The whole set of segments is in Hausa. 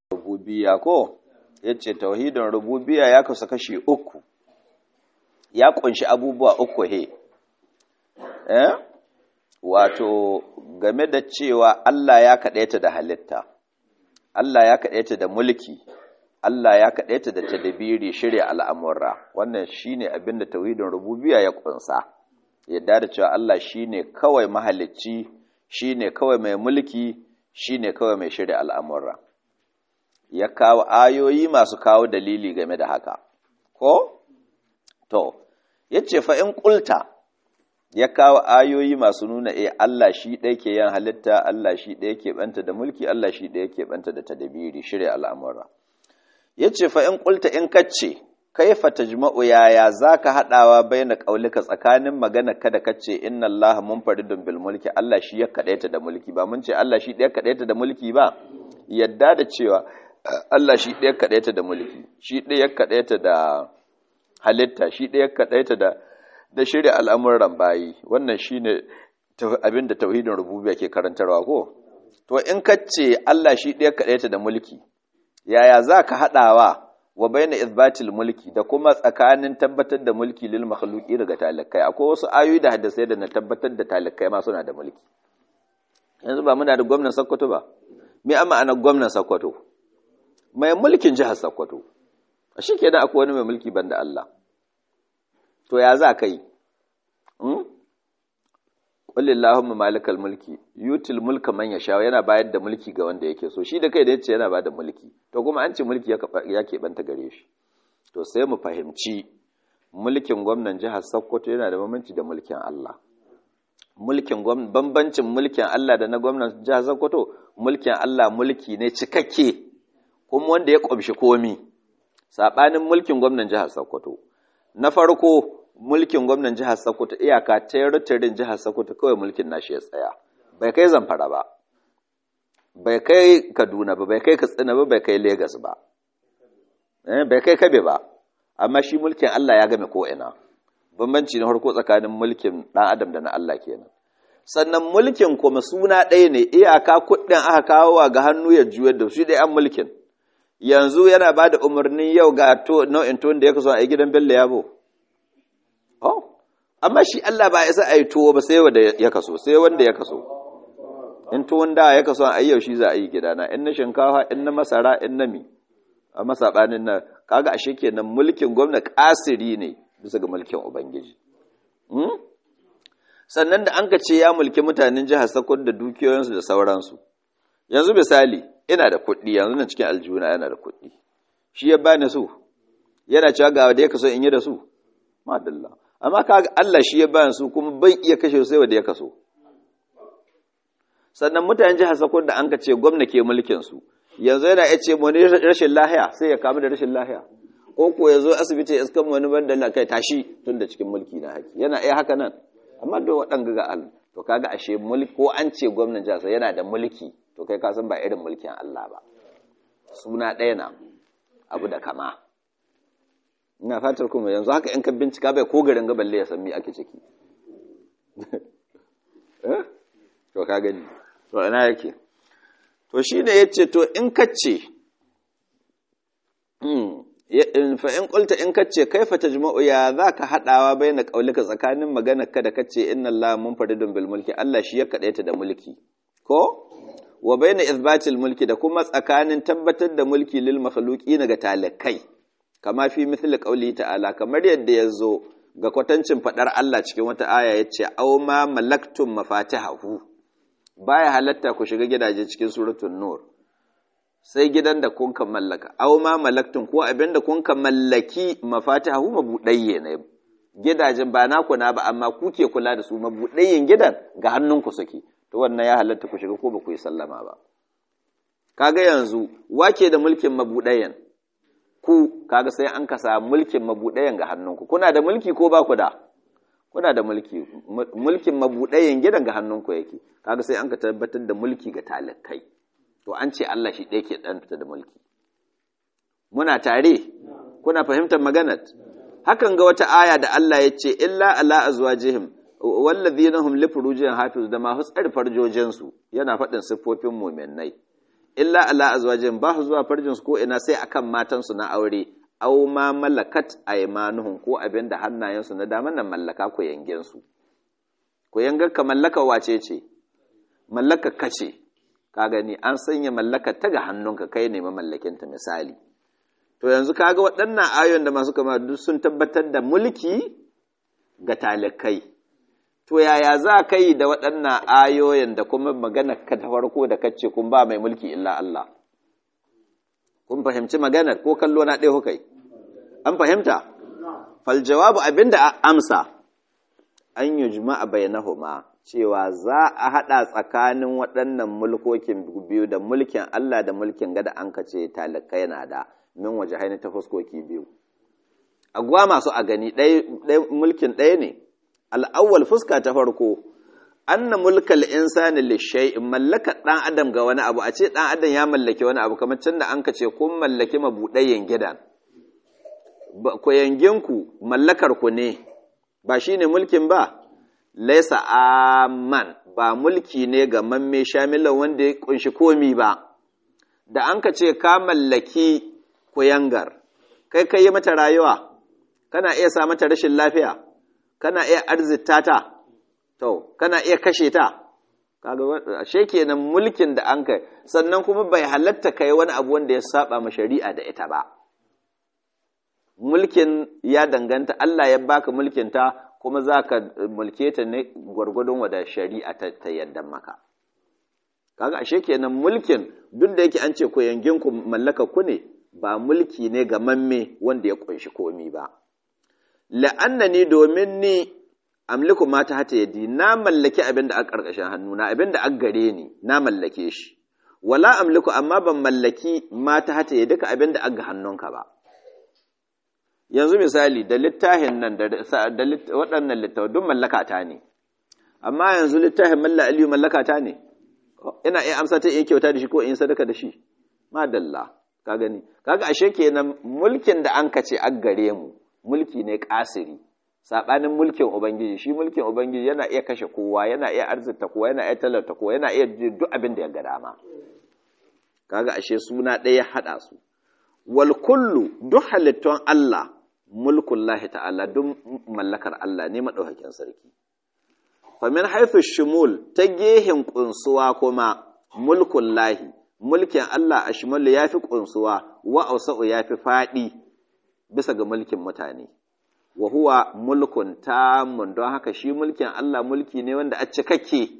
rububiyya ko yace tauhidin rububiyya ya kasu kashi uku ya kunshi abubuwa uku he eh wato game da cewa Allah ya kadaita da halitta Allah ya kadaita da mulki Allah ya kadaita da tadbiri shirya al'amura wannan shine abinda tauhidin rububiyya ya kunsa yadda da cewa Allah shine kawai mahalicci shine kawai mai mulki shine kawai mai shirya al'amura ya kawo ayoyi masu kawo dalili game da haka ko to yace fa in kulta ya kawo ayoyi masu nuna eh Allah shi ɗaya ke yin halitta Allah shi ɗaya ke banta da mulki Allah shi ɗaya ke banta da tadabiri shirya al'amura yace fa in kulta in kacce kaifa tajma'u yaya zaka hadawa baina qaulika tsakanin magana kada kace inna Allah munfaridun bil mulki Allah shi ya kadaita da mulki ba mun ce Allah shi ɗaya kadaita da mulki ba yadda da cewa Allah shi ɗaya kadaita da mulki shi ɗaya kadaita da halitta shi ɗaya kadaita da da shirya al'amuran bayi wannan shine abin da tauhidin rububiyya ke karantarwa ko to in kace Allah shi ɗaya kadaita da mulki yaya zaka hadawa wa baina izbatil mulki da kuma tsakanin tabbatar da mulki lil makhluqi daga talakai akwai wasu ayoyi da hadisai da na tabbatar da talakai ma suna da mulki yanzu ba muna da gwamnan Sokoto ba me amma ana gwamnan Sokoto mai mulkin jihar Sokoto shi kenan akwai wani mai mulki banda Allah to ya za kai hmm? qul allahumma malikal mulki yutil mulka man yasha yana bayar da mulki ga wanda yake so shi da kai da yace yana bada mulki to kuma an ce mulki ya keɓanta gare shi to sai mu fahimci mulkin gwamnan jihar Sokoto yana da bambanci da mulkin Allah mulkin bambancin mulkin Allah da na gwamnan jihar Sokoto mulkin Allah mulki ne cikakke kuma wanda ya ƙumshi komi sabanin mulkin gwamnan jihar Sokoto na farko mulkin gwamnan jihar Sokoto iyaka territorin jihar Sokoto kawai mulkin nashi ya tsaya bai kai Zamfara ba bai kai Kaduna ba bai kai Katsina ba bai kai Lagos ba eh bai kai Kabe ba amma shi mulkin Allah ya game ko ina bambanci na farko tsakanin mulkin dan adam da na Allah kenan sannan mulkin kuma suna ɗaya ne iyaka kuɗin aka kawo ga hannu ya juyar da shi dai an mulkin yanzu yana ba da umarnin yau ga nau'in tuwon da ya kaso a gidan Bello Yabo oh amma shi Allah ba isa a yi tuwo ba sai wanda ya kaso sai wanda ya kaso in tuwon da ya kaso a yau shi za a yi gidana in na shinkafa in na masara in na mi a masabanin na kaga ashe kenan mulkin gwamna kasiri ne bisa ga mulkin ubangiji sannan da an ka ce ya mulki mutanen jihar Sokoto da dukiyoyinsu da sauransu yanzu misali ina da kuɗi yanzu na cikin aljuna yana da kuɗi shi ya bani su yana cewa ga wanda ya kaso in yi da su madalla amma kaga Allah shi ya bani su kuma ban iya kashe sai wanda ya kaso sannan mutanen jihar Sokoto da an ka ce gwamna ke mulkin su yanzu yana ya ce wani rashin lahiya sai ya kamu da rashin lahiya ko ko ya zo asibiti ya iskan wani banda la kai tashi tun da cikin mulki na haki yana iya haka nan amma da waɗanga ga Allah to kaga ashe mulki ko an ce gwamnan jihar yana da mulki to kai ka san ba irin mulkin Allah ba suna ɗaya na abu da kama ina fatar kuma yanzu haka in ka bincika bai ko garin ga balle ya san me ake ciki eh to ka gani to ina yake to shi ne ya ce to in kacce fa in kulta in kacce kaifa tajma'u ya za ka haɗawa bai na ƙaulika tsakanin maganar ka da kacce inna Allah mun faridun bil mulki Allah shi ya kaɗaita da mulki ko wa bai na izbatil mulki da kuma tsakanin tabbatar da mulki lil makhluqi ga talakai kama fi mithli qauli ta'ala kamar yadda ya zo ga kwatancin faɗar Allah cikin wata aya yace aw ma malaktum mafatihahu baya halatta ku shiga gidaje cikin suratul nur sai gidan da kun kan mallaka aw ma malaktun ko abin da kun kan mallaki mafatihahu mabudayye ne gidajen ba naku na ba amma ku ke kula da su mabudayyen gidan ga hannunku suke to wannan ya halatta ku shiga ko ba ku yi sallama ba kaga yanzu wake da mulkin mabudayyen ku kaga sai an kasa mulkin mabudayyen ga hannunku kuna da mulki ko ba ku da kuna da mulki mulkin mabuɗayen gidan ga hannunku yake kaga sai an ka tabbatar da mulki ga talakai to an ce Allah shi ɗaya ke ɗanta da mulki muna tare kuna fahimtar maganar hakan ga wata aya da Allah ya ce illa ala azwajihim wallazina hum li furujihim hafiz da ma hutsar farjojin su yana faɗin siffofin mu'minnai illa ala azwajin ba su zuwa farjin su ko ina sai akan matan su na aure aw ma malakat aymanuhum ko abin da hannayen su na daman nan mallaka ko yangen su ko yangar ka mallaka wace ce mallaka kace ka gani an sanya mallaka ta ga hannunka kai ne mamallakin ta misali to yanzu kaga waɗannan ayoyin da masu kama duk sun tabbatar da mulki ga talikai to yaya za ka yi da waɗannan ayoyin da kuma magana ka ta farko da kace kun ba mai mulki illa Allah kun fahimci maganar ko kallo na ɗaya kai an fahimta fal jawabu abinda a amsa an yujma'a bainahuma cewa za a haɗa tsakanin waɗannan mulkokin biyu da mulkin Allah da mulkin gada an kace talikai na da min waje haini ta fuskoki biyu agwa masu a gani mulkin ɗaya ne al'awwal fuska ta farko anna mulkal insani lishai in mallaka ɗan adam ga wani abu a ce ɗan adam ya mallaki wani abu kamar can da an ka ce kun mallaki mabuɗayen gidan ku yanginku mallakar ku ne ba shi ne mulkin ba laisa aman ba mulki ne ga mamme shamilan wanda ya kunshi komi ba da an ka ce ka mallaki kuyangar kai kai yi mata rayuwa kana iya sa mata rashin lafiya kana iya arzita ta to kana iya kashe ta kaga ashe kenan mulkin da an kai sannan kuma bai halatta kai wani abu wanda ya saba ma shari'a da ita ba mulkin ya danganta Allah ya baka mulkin ta kuma zaka mulke ta ne gwargwadon wada shari'a ta, ta yaddan maka kaga ashe kenan mulkin duk da yake an ce ko yangin ku mallaka ku ne ba mulki ne ga mamme wanda ya kunshi komi ba la'annani domin ni amliku ma ta hata yadi na mallaki abin da aka karkashin hannuna abin da aka gare ni na mallake shi wala amliku amma ban mallaki ma ta hata yadi ka abin da aka hannunka ba yanzu misali da littafin nan da waɗannan littafin duk mallaka ta ne amma yanzu littafin malla aliyu mallaka ta ne ina iya amsa ta iya kyauta da shi ko in sadaka da shi madalla ka gani kaga ashe kenan mulkin da an kace an gare mu mulki ne kasiri sabanin mulkin ubangiji shi mulkin ubangiji yana iya kashe kowa yana iya arzita kowa yana iya talauta kowa yana iya duk abin da ya ga dama kaga ashe suna ɗaya haɗa su wal kullu duk halittun Allah mulkun lahi ta'ala duk mallakar Allah ne madaukakin sarki famin haifu shumul ta gehen kunsuwa kuma mulkun lahi mulkin Allah a shimalu ya fi ƙunsuwa wa ausa'u ya fi faɗi bisa ga mulkin mutane wa huwa mulkun tamun don haka shi mulkin Allah mulki ne wanda a cikakke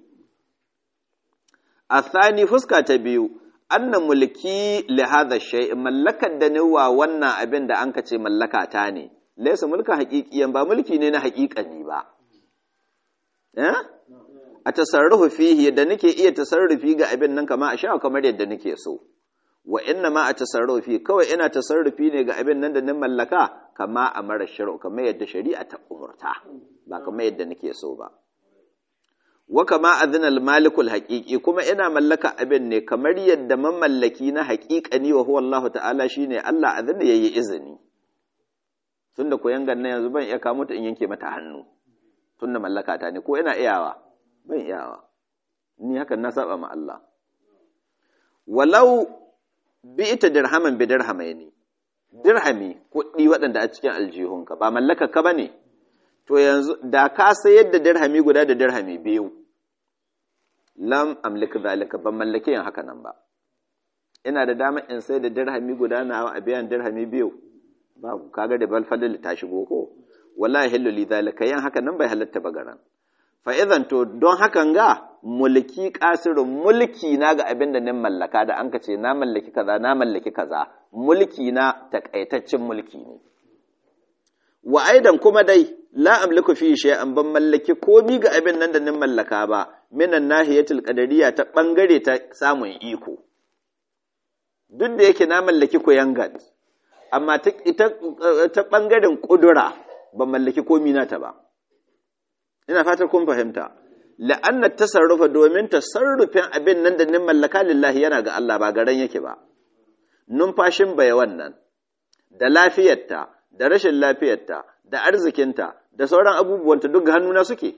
a thani fuska ta biyu anna mulki li hadha shay mallakar da ni wa wannan abin da an ce mallaka ta ne laysa mulka haqiqiyan ba mulki ne na haƙiƙani ba eh a tasarrufu fihi da nake iya tasarrufi ga abin nan kama a sha kamar yadda nake so wa inna ma a tasarrufi kawai ina tasarrufi ne ga abin nan da na mallaka kama a mara shari'a kamar yadda shari'a ta umurta ba kamar yadda nake so ba wa kama azina al-malikul haqiqi kuma ina mallaka abin ne kamar yadda mamallaki na haqiqani wa huwa Allah ta'ala shine Allah azina yayi izini tunda koyan ganna yanzu ban iya kamo ta in yanke mata hannu tunda mallaka ta ne ko ina iyawa ban iyawa ni hakan na saba ma Allah walau bi ita dirhaman bi dirhamai ne dirhami kuɗi waɗanda a cikin aljihunka ba mallaka ka bane to yanzu da ka sayar da dirhami guda da dirhami biyu lam amlika zalika ban mallake yin haka nan ba ina da dama in sai da dirhami guda na a biyan dirhami biyu babu kaga da balfalil ta shigo ko wallahi hillu li zalika yin haka nan bai halatta ba garan fa idan to don hakan ga mulki kasirin mulki na ga abin da nin mallaka da an ka ce na mallaki kaza na mallaki kaza mulki na takaitaccen mulki ne wa aidan kuma dai la amliku fi shay'an ban mallaki komi ga abin nan da nin mallaka ba minan nahiyatul qadariyya ta bangare ta samun iko duk da yake na mallaki koyangat amma ta ta bangaren kudura ban mallaki komi na ta ba ina fatar kun fahimta la'anna tasarrufa domin tasarrufin abin nan da nin mallaka lillahi yana ga Allah ba garan yake ba numfashin bai wannan da lafiyarta da rashin lafiyarta da arzikinta da sauran abubuwanta duk ga hannuna suke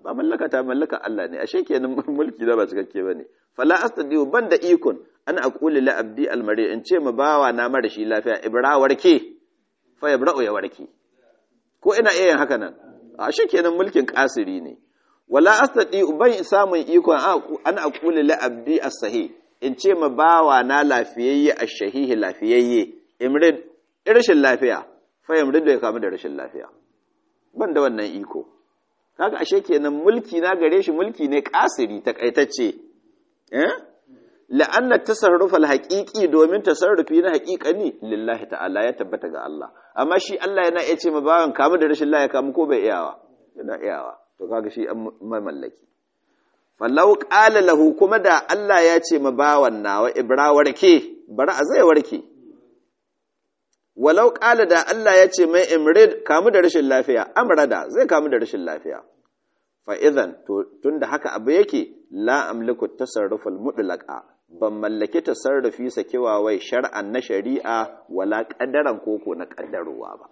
ba mallaka ta mallaka Allah ne ashe kenan mulki da ba cikakke bane fala astadiu banda ikon ana aqulu la abdi almari in ce ma bawa na mara shi lafiya ibra warke fa yabra'u ya warke ko ina iya yin haka nan ashe kenan mulkin kasiri ne wala astadiu ban samun ikon ana aqulu la abdi as-sahih in ce ma bawa na lafiyayye ash-shahihi lafiyayye imrid rashin lafiya fa yamrid da ya kamu da rashin lafiya ban da wannan iko kaga ashe kenan mulki na gare shi mulki ne kasiri takaitacce eh la'anna tasarruf al-haqiqi domin tasarrufi na haqiqani lillahi ta'ala ya tabbata ga Allah amma shi Allah yana iya ce ma bawan kamu da rashin lafiya kamu ko bai iyawa yana iyawa to kaga shi an mamallaki fallau qala lahu kuma da Allah ya ce ma bawan nawa ibra warke bari a zai warke walau ƙala da Allah ya ce mai imrid kamu da rashin lafiya amrada zai kamu da rashin lafiya fa'izan tun da haka abu yake la amliku tasarrufal mutlaqa ban mallaki tasarrufi sakewa wai shar'an na shari'a wala ƙaddaran koko na ƙaddarowa ba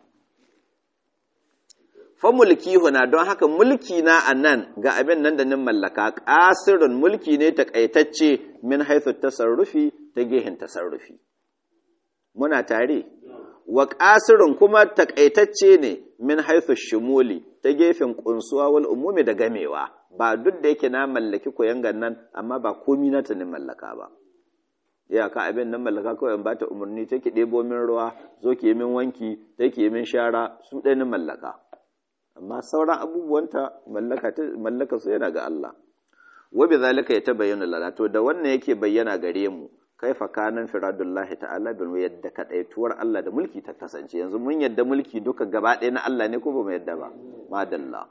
fa mulki huna don haka mulki na anan ga abin nan da nin mallaka ƙasirin mulki ne takaitacce min haithu tasarrufi ta gehen tasarrufi muna tare wa ƙasirin kuma takaitacce ne min haithu shumuli ta gefen ƙunsuwa wal umumi da gamewa ba duk da yake na mallaki koyan nan amma ba komi na ta ne mallaka ba ya ka abin nan mallaka kawai ba ta umarni take ɗebo min ruwa zo ki yi min wanki take yi min shara su ɗaya ni mallaka amma sauran abubuwanta mallaka mallaka su yana ga Allah wa bi zalika yatabayyana lana to da wannan yake bayyana gare mu kaifa kanan firadullahi ta'ala bil yadda kadaituwar Allah da mulki ta kasance yanzu mun yadda mulki duka gaba ɗaya na Allah ne ko ba mu yadda ba madalla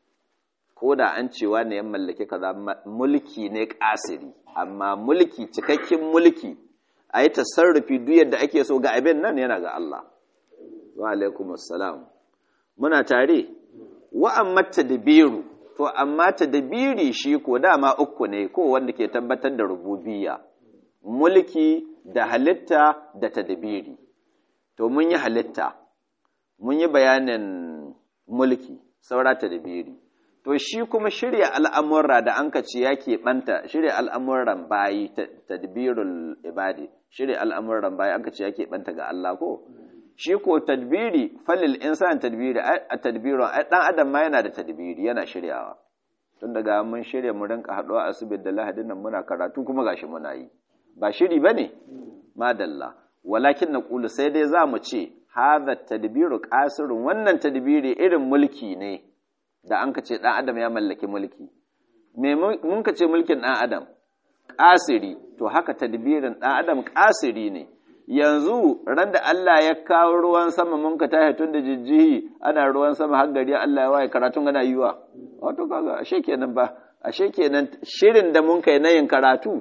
ko da an cewa ne yan mallake kaza mulki ne kasiri amma mulki cikakken mulki a yi tasarrufi duk yadda ake so ga abin nan yana ga Allah wa alaikum assalam muna tare wa amma tadbiru to amma tadbiri shi ko dama uku ne ko wanda ke tabbatar da rububiyya mulki da halitta da tadbiri to mun yi halitta mun yi bayanin mulki saura tadbiri to shi kuma shirya al'amurra da an ce ya keɓanta shirya al'amuran bayi tadbirul ibadi shirya al'amuran bayi an ce ya keɓanta ga Allah ko shi ko tadbiri falil insan tadbiri a tadbirin ɗan adam ma yana da tadbiri yana shiryawa tun daga mun shirya mu rinka haɗuwa a asibiti da lahadin nan muna karatu kuma gashi muna yi ba shiri ba ne madalla walakin na ƙulu sai dai za mu ce haza tadbiru ƙasirin wannan tadbiri irin mulki ne da an ka ce ɗan adam ya mallaki mulki mun ka ce mulkin ɗan adam ƙasiri to haka tadbirin ɗan adam ƙasiri ne yanzu ran da Allah ya kawo ruwan sama mun ka tashi tun da jijjihi ana ruwan sama har gari Allah ya waye karatun gana yiwa wato kaga ashe kenan ba ashe kenan shirin da mun kai na yin karatu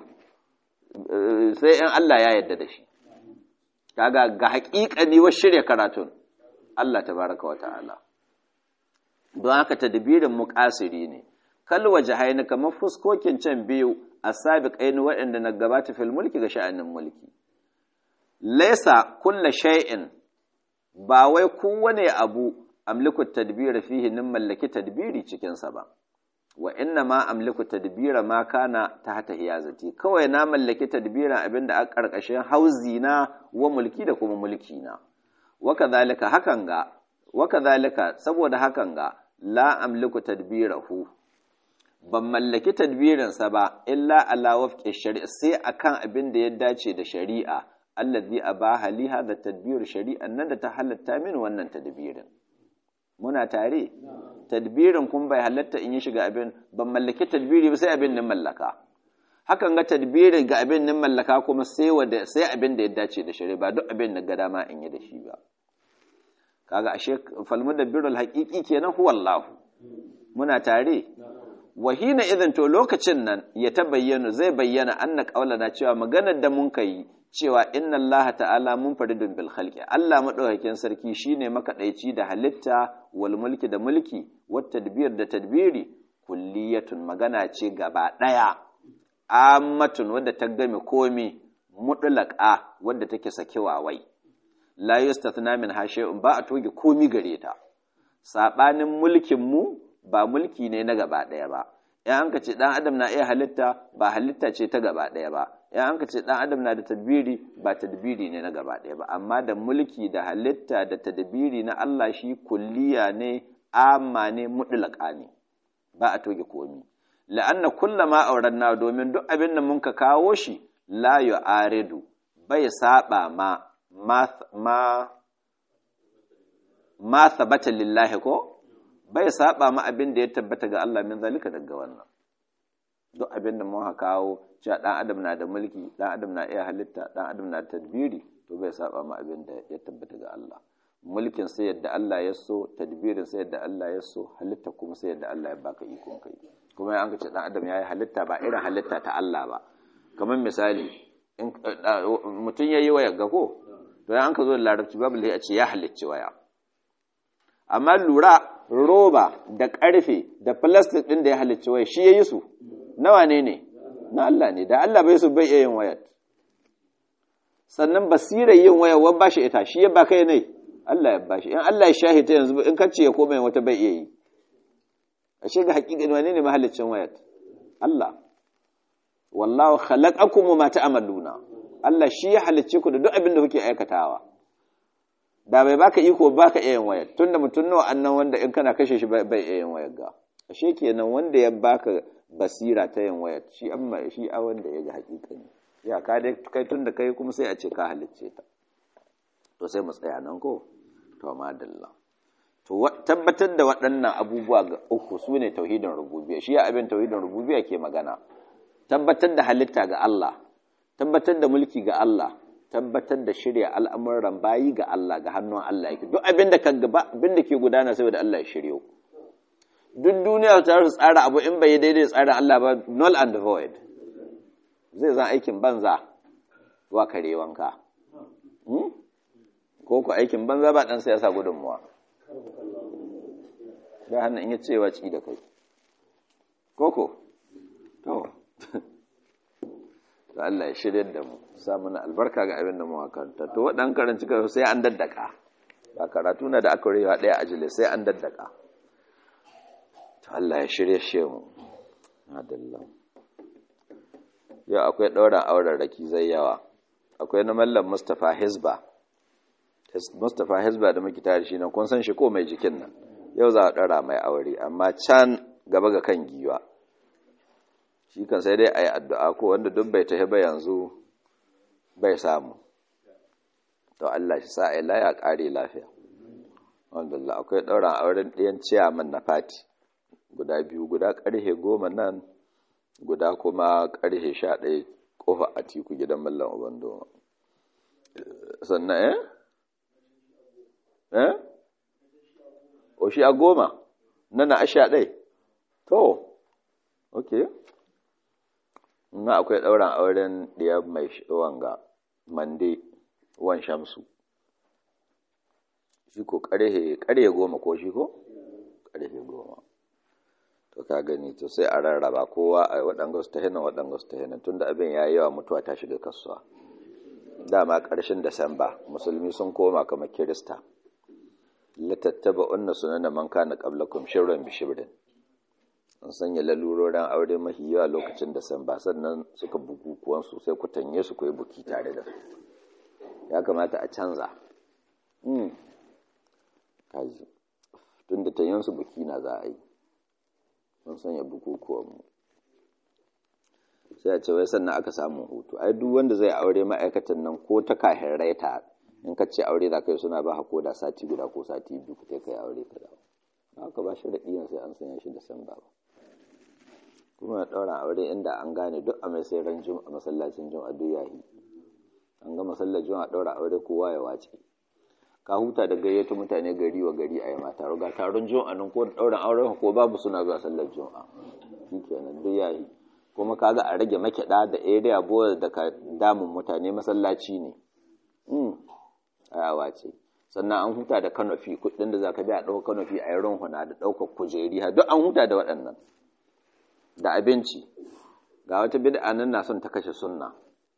sai in Allah ya yarda da shi kaga ga haƙiƙani wa shirya karatun Allah tabaraka wa ta'ala don haka tadbirin muqasiri ne kal wajhaini kamar fuskokin can biyu asabiqaini waɗanda na gabata fil mulki ga sha'anin mulki laisa kulla shay'in ba wai kowane abu amliku tadbira fihi nin mallaki tadbiri cikin sa ba wa inna ma amliku tadbira ma kana tahta hiyazati kawai na mallaki tadbiran abinda a karkashin hauzi na wa mulki da kuma mulki na wa kadhalika hakan ga wa kadhalika saboda hakan ga la amliku tadbirahu ban mallaki tadbirinsa ba illa ala wafqi shari'a sai akan abin da ya dace da shari'a allazi abaha li hadha tadbir shari'an nan da ta halatta min wannan tadbirin muna tare tadbirin kun bai halatta in yi shiga abin ban mallaki tadbiri ba sai abin nan mallaka hakan ga tadbirin ga abin nan mallaka kuma sai wanda sai abin da ya dace da shari'a ba duk abin da ga dama in yi da shi ba kaga ashe falmu da birrul haqiqi kenan huwa Allah muna tare wahina idan to lokacin nan ya ta bayyana zai bayyana anna qaulana cewa maganar da mun kai cewa inna Allah ta'ala mun faridun bil khalqi Allah madaukakin sarki shine makadaici da halitta wal mulki da mulki wat tadbir da tadbiri kulliyatun magana ce gaba daya ammatun wadda ta game komi mutlaqa wadda take sakewa wai la yustathna min shay'un ba a toge komi gare ta sabanin mulkin mu ba mulki ne na gaba ɗaya ba in an ka ce ɗan adam na iya halitta ba halitta ce ta gaba ɗaya ba in an ka ce ɗan adam na da tadbiri ba tadbiri ne na gaba ɗaya ba amma da mulki da halitta da tadbiri na Allah shi kulliya ne amma ne mutlaka ne ba a toge komi la'anna kullama auranna domin duk abin da mun ka kawo shi la yu'aridu bai saba ma ma ma sabata lillahi ko bai saba ma abin da ya tabbata ga Allah min zalika daga wannan duk abin da mun kawo cewa dan adam na da mulki dan adam na iya halitta dan adam na da tadbiri to bai saba ma abin da ya tabbata ga Allah mulkin sai yadda Allah ya so tadbirin sai yadda Allah ya so halitta kuma sai yadda Allah ya baka ikon kai kuma an ce dan adam yayi halitta ba irin halitta ta Allah ba kamar misali in mutum yayi waya ga ko to an ka zo da larabci babu lai a ce ya halicci waya amma lura roba da ƙarfe da plastic ɗin da ya halicci waya shi ya yi su nawa ne ne na Allah ne da Allah bai su bai iya yin wayar sannan basirar yin wayar wani ba shi ita shi ya ba kai ne Allah ya bashi in Allah ya shahi ta yanzu in kacce ya koma wata bai iya yi a shiga haƙiƙin wani ne mahalicin wayar Allah wallahu khalaqakum ma ta'maluna Allah shi ya halicce ku da duk abin da kuke aikatawa da bai baka iko baka iya yin wayar tunda mutum nawa annan wanda in kana kashe shi bai iya yin wayar ga ashe kenan wanda ya baka basira ta yin wayar shi amma shi a wanda ya ga hakikani ya ka dai kai tunda kai kuma sai a ce ka halicce ta to sai mu tsaya nan ko to madalla to tabbatar da waɗannan abubuwa ga uku su ne tauhidin rububiyya shi ya abin tauhidin rububiyya ke magana tabbatar da halitta ga Allah tabbatar da mulki ga Allah tabbatar da shirya al'amuran bayi ga Allah ga hannun Allah yake duk abin da kan gaba abin da ke gudana saboda Allah ya shiryo duk duniya ta su tsara abu in bai daidai tsara Allah ba null and void zai zan aikin banza wa kare wanka ko ku aikin banza ba dan sai ya sa gudunmuwa da hannun in ya ce wa ci da kai koko to to Allah ya shirya da mu sa mana albarka ga abin da mu karanta to wadan karanci ka sai an daddaka ba karatu na da aka rewa daya ajile sai an daddaka to Allah ya shirya shi mu adalla yau akwai ɗaurin auren raki zai yawa akwai na mallam Mustapha Hizba Mustapha Hizba da muke tare shi nan kun san shi ko mai jikin nan yau za a ɗara mai aure amma can gaba ga kan giwa shi kan sai dai a yi addu'a ko wanda duk bai tafi ba yanzu bai samu to Allah shi sa a yi laya ƙare lafiya wanda akwai ɗauran auren ɗayan ciyaman na fati guda biyu guda ƙarhe goma nan guda kuma ƙarhe sha ɗaya ƙofa a tiku gidan mallan ubando sannan eh eh o shi a goma nan a sha ɗai to ok na akwai ɗauran auren ɗaya mai wanga mande wan shamsu shi ko ƙarhe ƙarhe goma ko shi ko ƙarhe goma to ka gani to sai a rarraba kowa a waɗanga su ta hinan waɗanga su ta hinan tunda abin ya yi yawa mutuwa ta shiga kasuwa dama ƙarshen Disamba musulmi sun koma kamar Kirista litattaba unna sunana man kana qablakum shirran bi shibrin an sanya lalurorin aure mahi yawa lokacin Disamba sannan suka bukukuwan su sai ku tanye su koyi buki tare da su ya kamata a canza mm kaji tunda tanyen su buki na za a yi sun sanya bukukuwan mu sai a ce wai sannan aka samu hutu ai duk wanda zai aure ma'aikatan nan ko ta kahin raita in ka ce aure za ka yi suna ba ko da sati guda ko sati biyu ka kai aure ka dawo haka ba shi raɗi sai an sanya shi da san ba kuma ɗaura aure inda an gane duk a mai sai ran a masallacin juma'a duk yahi an ga masallar juma'a ɗaura aure kowa ya wace ka huta da gayyato mutane gari wa gari a yi ma taro ga taron juma'a nan ko ɗaurin auren ko babu suna zuwa sallar juma'a shi kenan duk yahi kuma kaga a rage makiɗa da area boy da ka damun mutane masallaci ne ayawa ce sannan an huta da kanofi kuɗin da za ka biya ɗaukar kanofi a yi runhuna da ɗaukar kujeri duk an huta da waɗannan da abinci ga wata bid'a nan na son ta kashe sunna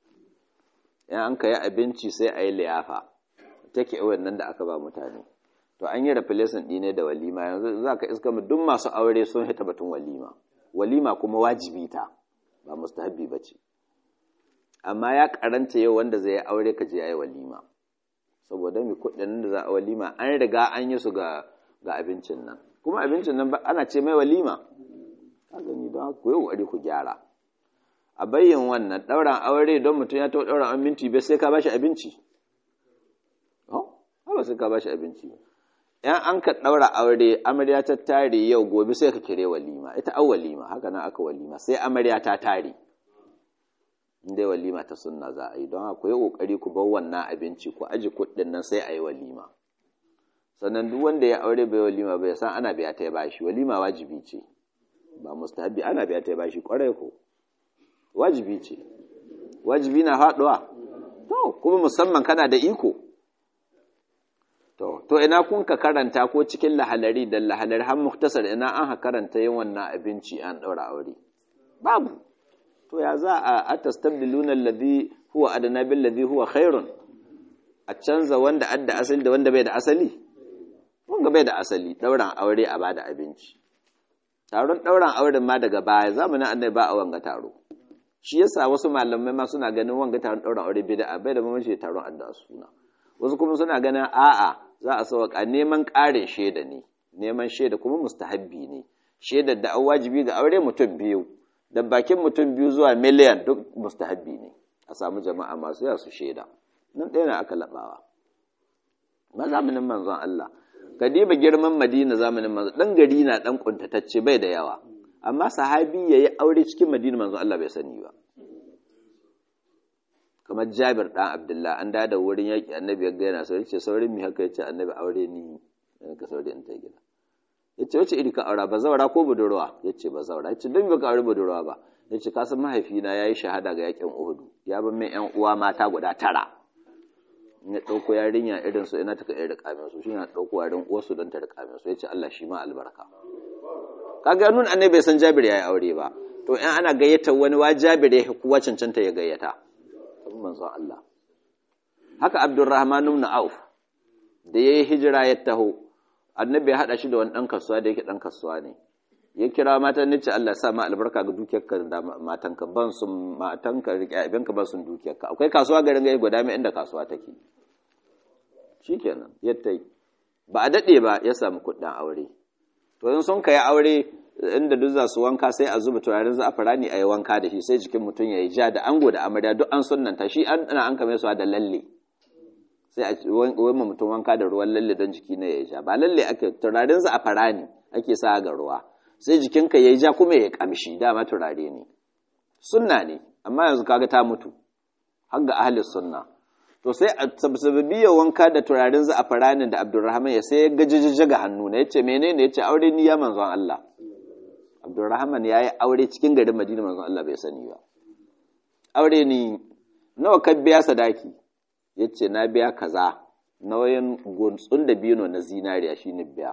in an ka yi abinci sai a yi liyafa take nan da aka ba mutane to an yi replacement ɗine da walima yanzu za ka iska mu duk masu aure sun hita batun walima walima kuma wajibi ta ba mustahabbi ba ce amma ya karanta yau wanda zai yi aure ka je ya yi walima saboda mai kuɗin da za a walima an riga an yi su ga abincin nan kuma abincin nan ana ce mai walima ka gani don ku yi ƙoƙari ku gyara a bayyan wannan ɗauran aure don mutum ya taɓa ɗauran an minti bai sai ka bashi abinci ba sai ka bashi abinci yan an ka ɗaura aure amarya ta tare yau gobe sai ka kire walima ita an walima haka nan aka walima sai amarya ta tare inda walima ta sunna za a yi don haka yi ƙoƙari ku bar wannan abinci ku aji kuɗin nan sai a yi walima sannan duk wanda ya aure bai walima bai san ana biya ta bashi walima wajibi ce ba mustahabi ana biya ta bashi ƙwarai ko wajibi ce wajibi na faɗuwa to kuma musamman kana da iko To, to ina kun ka karanta ko cikin lahalari da lahalari har muktasar ina an ha karanta yin wannan abinci an ɗaura aure. Babu. To ya za a atastabdiluna alladhi huwa adna bil ladhi huwa khairun. A canza wanda adda asali da wanda bai da asali? Wanda bai da asali, ɗauran aure a bada abinci. Taron ɗauran auren ma daga baya zamanin annabi ba a wanga taro. Shi yasa wasu malamai ma suna ganin wanga taron ɗauran aure bid'a bai da mamaci taron adda suna. Wasu kuma suna ganin a'a za a sauka neman ƙarin shaida ne neman shaida kuma mustahabbi ne shaidar da an wajibi ga aure mutum biyu da bakin mutum biyu zuwa miliyan duk mustahabbi ne a samu jama'a masu yawa su shaida nan ɗaya na aka laɓawa ba zamanin manzon Allah ka diba girman madina zamanin manzon ɗan gari na ɗan ƙuntatacce bai da yawa amma sahabi ya yi aure cikin madina manzon Allah bai sani ba kamar jabir ɗan abdullah an da wurin yaƙi annabi ya gaina sau ce saurin mi haka ya ce annabi aure ni ka sauri in ta gida ya ce wace iri ka aura ba zaura ko budurwa ya ce ba zaura ya ce don baka aure budurwa ba ya ce kasan mahaifina ya yi shahada ga yaƙin uhudu ya ban min yan uwa mata guda tara ya ɗauko yarinya irin su ina taka irin rikamin su shi na ɗauko yarin uwarsu don ta rikamin su ya ce Allah shi ma albarka kaga nun annabi bai san jabir ya yi aure ba to in ana gayyata wani wa jabir ya kuwa cancanta ya gayyata manzon Allah haka Abdurrahman ibn Auf da yayi hijira ya taho annabi ya hada shi da wani dan kasuwa da yake dan kasuwa ne ya kira matan nace Allah ya sa ma albarka ga dukiyarka da matanka ban sun matanka rike abinka ban sun dukiyarka akwai kasuwa garin gai guda mai inda kasuwa take shikenan yatta ba a dade ba ya samu kudin aure to in sun kai aure inda duk za su wanka sai a zuba turaren za'afarani a yi wanka da shi sai jikin mutum ya yi ja da ango da amarya duk an sunnanta shi ana an kame su da lalle sai a wani mutum wanka da ruwan lalle don jiki na ya yi ja ba lalle ake turaren za'afarani ake sa ga ruwa sai jikinka ya yi ja kuma ya kamshi dama turare ne sunna ne amma yanzu kaga ta mutu har ga ahli sunna to sai a sababiyar wanka da turaren za'afarani da abdurrahman ya sai ya gajijjiga ga hannu na yace menene yace aure ni ya manzon Allah Abdulrahman ya yi aure cikin garin Madina manzon Allah bai sani ba. Aure ni nawa ka biya sadaki? Ya ce na biya kaza nauyin gunsun da bino na zinariya shi ne biya.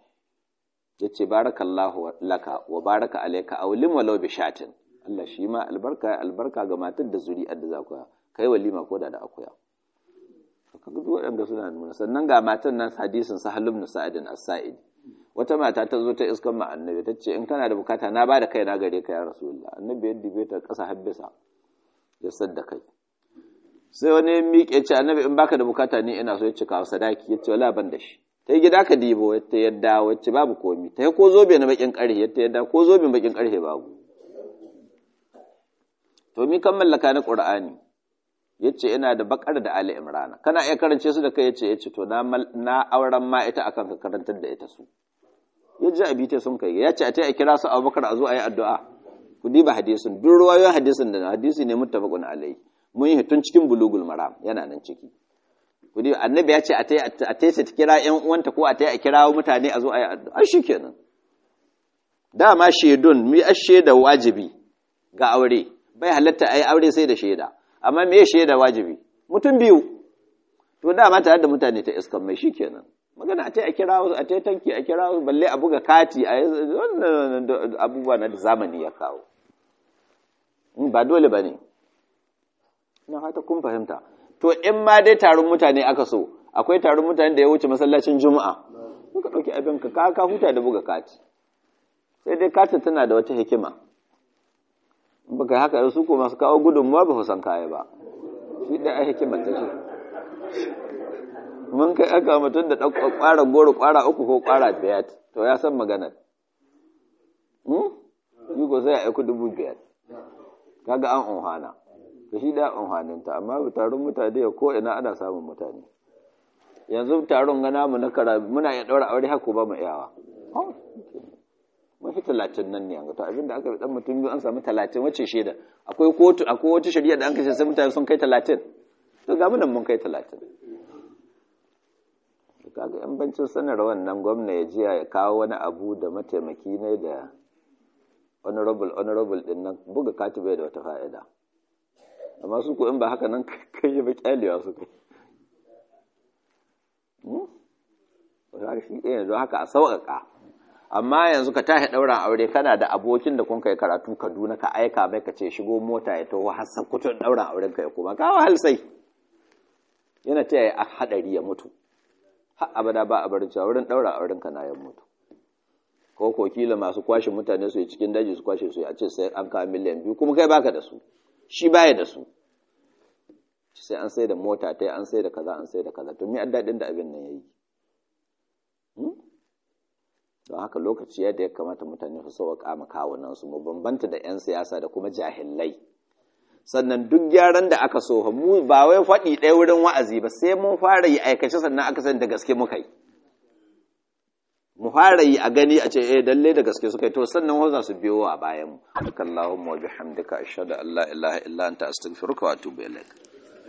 Ya ce barakallahu laka wa baraka alaika aulim walau bi shatin. Allah shi ma albarka albarka ga matar da zuri'ar da za ku kai walima ko da da akuya. Kaga duk waɗanda suna nuna sannan ga matan nan hadisin Sahal ibn Sa'id as-Sa'id wata mata ta zo ta iskan ma annabi ta ce in kana da bukata na ba da kai na gare ka ya rasulullah annabi ya dibe ta ƙasa habbisa ya sadda kai sai wani ya miƙe ce annabi in baka da bukata ni ina so ya cika sadaki ya ce wala ban da shi ta yi gida ka dibo ta yadda wacce babu komi ta yi ko zobe na bakin ƙarhe ya ta yadda ko zobe bakin ƙarhe babu to mi kan mallaka na qur'ani yace ina da bakar da ali imrana kana iya karance su da kai yace yace to na na auren ma ita akan ka karantar da ita su ya ji abita sun kai ya ce a tai a kira su abubakar a zo a yi addu'a ku diba hadisin duk ruwayoyin hadisin da hadisi ne muttafaqun alai mun yi tun cikin bulugul maram yana nan ciki ku diba annabi ya ce a tai a tai ta kira ƴan uwanta ko a tai a kira mutane a zo a yi addu'a shikenan dama shaidun mi shaida wajibi ga aure bai halatta a yi aure sai da shaida amma me shaida wajibi mutum biyu to dama tare da mutane ta iskan mai shikenan magana a ta a kira wasu a ta tanki a kira wasu balle a buga kati a wannan abubuwa na da zamani ya kawo ba dole ba ne na hata kun fahimta to in ma dai taron mutane aka so akwai taron mutane da ya wuce masallacin juma'a suka ɗauki abin ka ka huta da buga kati sai dai katin tana da wata hikima in baka haka su ko masu kawo gudunmuwa ba san kaya ba shi da ai hikimar ta shi mun kai aka mutum da ɗauka ƙwara goro ƙwara uku ko ƙwara biyar to ya san maganar yi ko sai a aiku dubu biyar kaga an unhana to shi da unhaninta amma taron mutane ya ko ina ana samun mutane yanzu taron gana mu na kara muna iya ɗaura aure haka ba mu iyawa mun fi talatin nan ne yanzu to abinda aka bi dan mutum biyu an samu talatin wacce shaida akwai kotu akwai wata shari'a da an kashe sai mutane sun kai talatin to ga mu nan mun kai talatin kaga yan bancin sanar wannan gwamna ya jiya ya kawo wani abu da mataimaki ne da honorable honorable din nan buga kati bai da wata fa'ida amma su ko in ba haka nan kai ba kyalewa su kai wata shi ɗaya don haka a sauƙaƙa amma yanzu ka tashi ɗauran aure kana da abokin da kun kai karatu kaduna ka aika mai ka ce shigo mota ya taho har sakutun ɗauran auren ka ya koma kawo halsai yana ta yi haɗari ya mutu har abada ba a barin cewa wurin ɗaura auren ka na ya mutu ko ko kila masu kwashe mutane su yi cikin daji su kwashe su a ce sai an kawo miliyan biyu kuma kai baka da su shi baya da su sai an sai da mota ta an sai da kaza an sai da kaza to me an daɗin da abin nan yayi don haka lokaci yadda ya kamata mutane su sauƙa ma kawunan su mu bambanta da 'yan siyasa da kuma jahilai sannan duk gyaran da aka so mu ba wai faɗi ɗaya wurin wa'azi ba sai mun fara yi aikace sannan aka san da gaske muka yi mu fara yi a gani a ce eh dalle da gaske suka yi to sannan ho za su biyo a bayan mu Allahumma wa bihamdika ashhadu an la ilaha illa anta astaghfiruka wa atubu ilaik